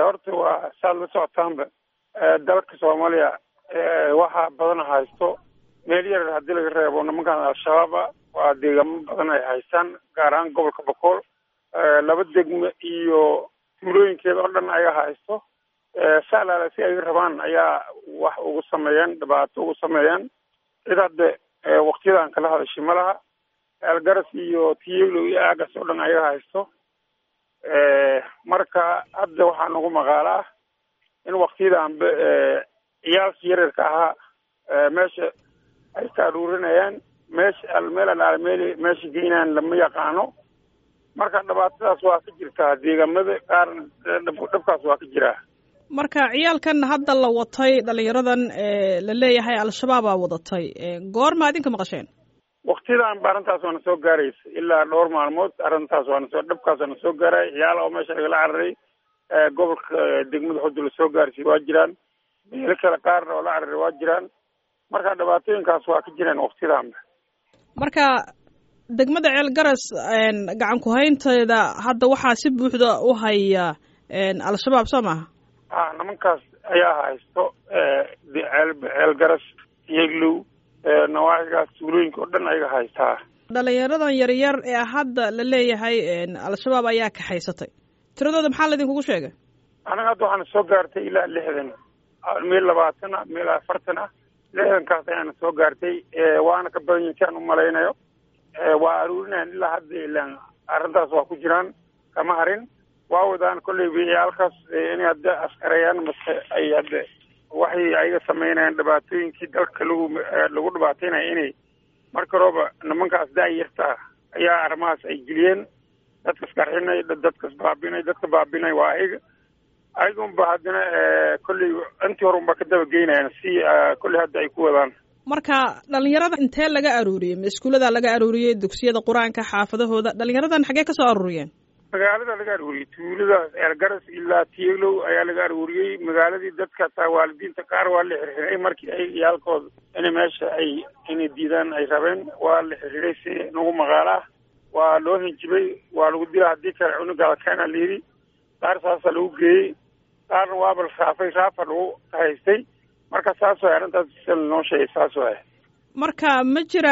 horta waa saad la socotaanba dalka soomaaliya waxaa badan haysto meel yar haddii laga reebo nimankan al-shabaaba waa deegaamo badan ay haystaan gaar ahaan gobolka bokool laba degme iyo tuulooyinkeeda oo dhan ayaa haysto saalaala si ay rabaan ayaa wax ugu sameeyeen dhibaato ugu sameeyeen cid hadde waktiyadan kala hadashay ma laha eelgaras iyo tiyelo iyo aagas oo dhan ayaga haysto marka hadda waxaa nagu maqaala ah in waktiyadanba ciyaalkii yaryarka ahaa meesha ay ka aruurinayaan meesha meel alaale meel meesha geynaan lama yaqaano marka dhibaatadaas waa ka jirtaa deegaamada qaar dhabkaas waa ka jiraa marka ciyaalkan hadda la watay dhalinyaradan la leeyahay al-shabaabaa wadatay goorma idinka maqasheen waktiyadan ba arrintaas waana soo gaaraysa ilaa dhowr maalmood arrintaas waana soo dhabkaas waana soo gaaray ciyaal oo meesha lagala cararay gobolka degmada xudu la soo gaarsiy waa jiraan meelo kale qaarna oo la cararay waa jiraan marka dhibaatooyinkaas waa ka jiraan waktiyadanba marka degmada ceel garas gacan ku-haynteeda hadda waxaa si buuxda u haya al-shabaab soo maaha a nimankaas ayaa haysto ceel ceel garas yeglow nawaaxigaas tuulooyinka oo dhan ayaga haystaa dhalinyaradan yaryar ee hadda la leeyahay al-shabaab ayaa kaxaysatay tiradooda maxaa laydinkugu sheegay anaga hadda waxaana soo gaartay ilaa lixdan meel labaatan ah meel afartan ah lixdankaas ayaana soo gaartay waana ka badan yihin si aan umalaynayo waa aruurinayan ilaa hadda ilaan arrintaas waa ku jiraan kama harin waa wadaan kolley biyaalkaas inay hadda askareeyaan mase ay hadda waxay ayaga sameynayaan dhibaatooyinkii dalka lagu lagu dhibaataynaya inay marka horeba nimankaas da-yarta ayaa arrimahaas ay geliyeen dadkas qarxinay dadkas baabinay dadka baabinay waa ayaga ayaga unba haddana kolley intii hore unba ka daba geynayaan si kolley hadda ay ku wadaan marka dhalinyarada intee laga aruuriyey ma iskuullada laga aruuriyey dugsiyada qur-aanka xaafadahooda dhalinyaradan xaggee ka soo aruuriyeen magaalada laga aruuriyey tuulada eelgaras ilaa tiyeglow ayaa laga aruuriyey magaaladii dadka taa waalidiinta qaar waa la xirxiray markii ay iyaalkooda inay meesha ay inay diidaan ay rabeen waa la xirxiray si nagu maqaala ah waa loo hinjibay waa lagu dila haddii kale cunugaada keena la yidhi qaar saasa lagu geeyey qaarna waaba la raafay raafa lagu haystay marka saas waay arrintaas si lanoo sheegay saas waay marka ma jira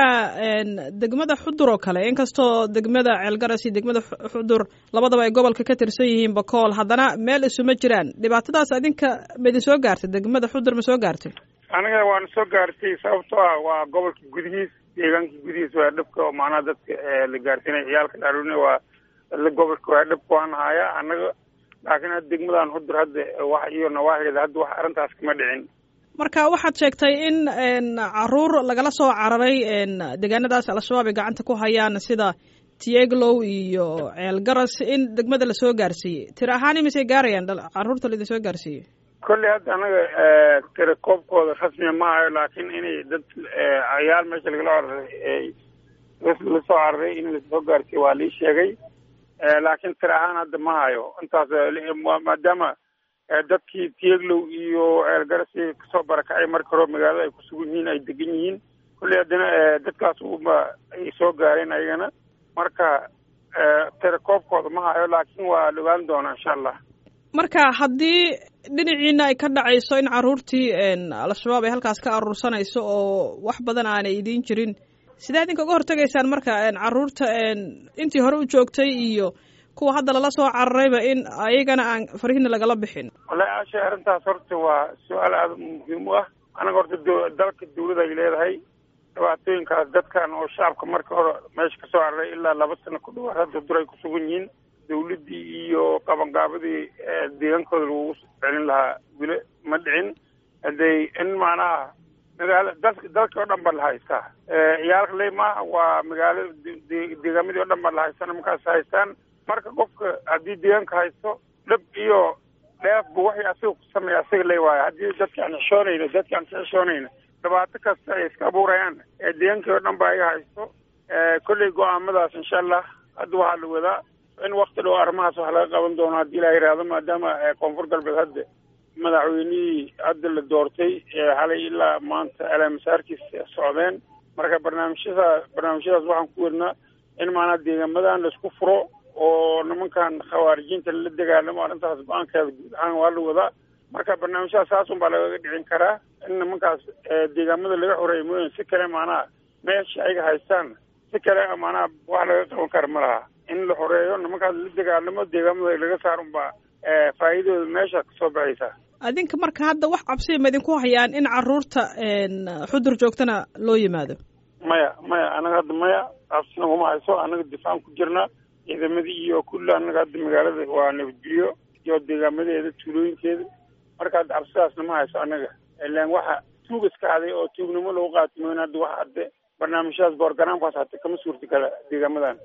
degmada xudur oo kale inkastoo degmada ceelgaras iyo degmada xudur labadaba ay gobolka ka tirsan yihiin bakool haddana meel isuma jiraan dhibaatadaas adinka ma idin soo gaartay degmada xudur ma soo gaartay aniga waana soo gaartay sababtoo ah waa gobolka gudihiis deegaanka gudihiis waa dhibka oo macnaha dadka la gaarsiinay ciyaalka dhaaruna waa gobolka waa dhibka waan haaya annaga laakiin hadda degmadan xudur hadda wax iyo nawaaxigeeda hadda wax arrintaas kama dhicin marka waxaad sheegtay in caruur lagala soo cararay deegaanadaas al-shabaab ay gacanta ku hayaan sida tieglow iyo ceelgaras in degmada lasoo gaarsiiyey tiri ahaan imisay gaarayaan caruurta laidin soo gaarsiiyey kolley hadda anaga tira koobkooda rasmiya ma hayo laakiin inay dad cayaal meesha lagala cararay lasoo cararay in lasoo gaarsiiye waa lii sheegay laakiin tira ahaan hadda ma hayo intaas maadaama dadkii tieglow iyo ceelgaras kasoo barakacay marka hore magaalada ay kusugan yihiin ay degan yihiin kolley haddana dadkaas uma ay soo gaareen ayagana marka tirakoobkooda ma hayo laakiin waa la ogaan doonaa insha allah marka haddii dhinaciina ay ka dhacayso in caruurtii al-shabaab ay halkaas ka aruursanayso oo wax badan aanay idiin jirin sidee idinka uga hortegaysaan marka caruurta intii hore u joogtay iyo kuwa hadda lala soo cararayba in ayagana aan farihina lagala bixin wallahi aashay arrintaas horta waa su-aal aada muhiim u ah anaga horta dalka dawlada ay leedahay dhibaatooyinkaas dadkan oo shacabka marka hore meesha kasoo cararay ilaa laba sano ku dhawaad hadda dur ay kusugan yihiin dawladdii iyo qabangaabadii deegaankooda lagu celin lahaa wile ma dhicin haday in macnaha magaala dal dalkii oo dhan ba la haystaa ciyaalka leyma waa magaalada deegaamadii o dhan ba la haystaa nimankaas haystaan marka qofka haddii deegaanka haysto dhib iyo dheefba waxay asiga ku sameeya asiga ley waayo haddii dadka aan xishoonayno dadka aan ka xishoonayno dhibaato kasta ay iska abuurayaan ee deegaankii oo dhan ba ayaga haysto kolley go-aamadaas insha allah hadda waxaa la wadaa in wakti dhow arrimahaas wax laga qaban doono haddii la yidhaahdo maadaama koonfur galbeed hadda madaxweynihii hadda la doortay xalay ilaa maanta alaamasaarkiis socdeen marka barnaamijyada barnaamijyadaas waxaan ku wadnaa in maanaa deegaamadan laisku furo oo nimankan khawaarijiinta la dagaalamo arrintaas go-aankeeda guud ahaan waa la wadaa marka barnaamijyaha saasun baa lagaga dhicin karaa in nimankaas deegaamada laga xoreeya mooyin si kale maanaha meesha ayaga haystaan si kale maanaha wax laga qaban kara ma laha in la xoreeyo nimankaas la dagaalamo deegaamada laga saarun baa faa'iidooda meesha kasoo baxaysa adinka marka hadda wax cabsiya ma idinku hayaan in caruurta xudur joogtana loo yimaado maya maya anaga hadda maya cabsina kuma hayso anaga difaacan ku jirna ciidamadii iyo kulli anaga hadda magaalada waa nabadgelyo iyo deegaamadeeda tuulooyinkeeda marka hadda cabsidaasna ma hayso anaga ilaan waxa tuug iska haday oo tuugnimo lagu qaati mooyn hadda wax hadde barnaamijyadaas borogaraamkaas hata kama suurta gala deegaamadan